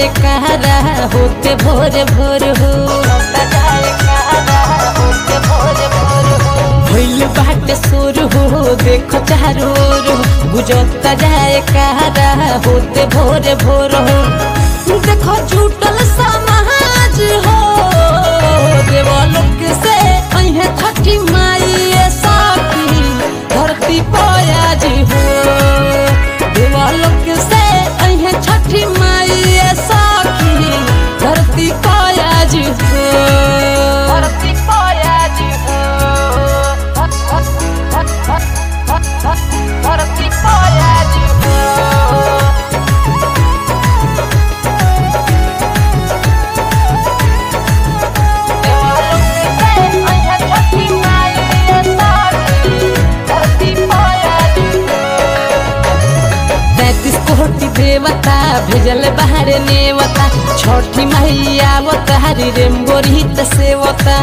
जाए कहारा होते भोर भोर हो होता जाए कहारा होते भोर भोर हो भइल बाटे सोर हो देखो चारो ओर हो गुजरता जाए कहारा होते भोर भोर हो देखो जुटल समाज हो देवलोक से अहे छठी माई साकी धरती पयाज हो देवलोक से अहे छठी माई साकी धरती पयाज हो धरती पयाज हो धरती पयाज हो तैतीस कोटि देवता भेजल बाहर नेवता छठी मैया हरी रेमगोरी सेवता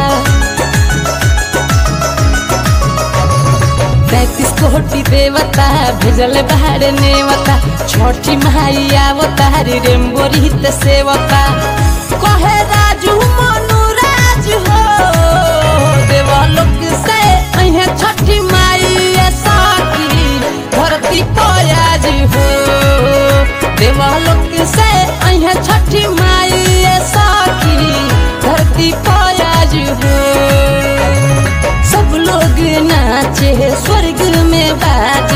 तैतीस कोटि देवता भेजल बाहर नेवता छठी मैया हरी रेमगोरी सेवता कहे राजू मनु राज हो देवलोक से अहे छठी माई साकी धरती पयाज हो देवलोक से अहे छठी माई साकी धरती पयाज हो सब लोग नाचे स्वर्ग में बाज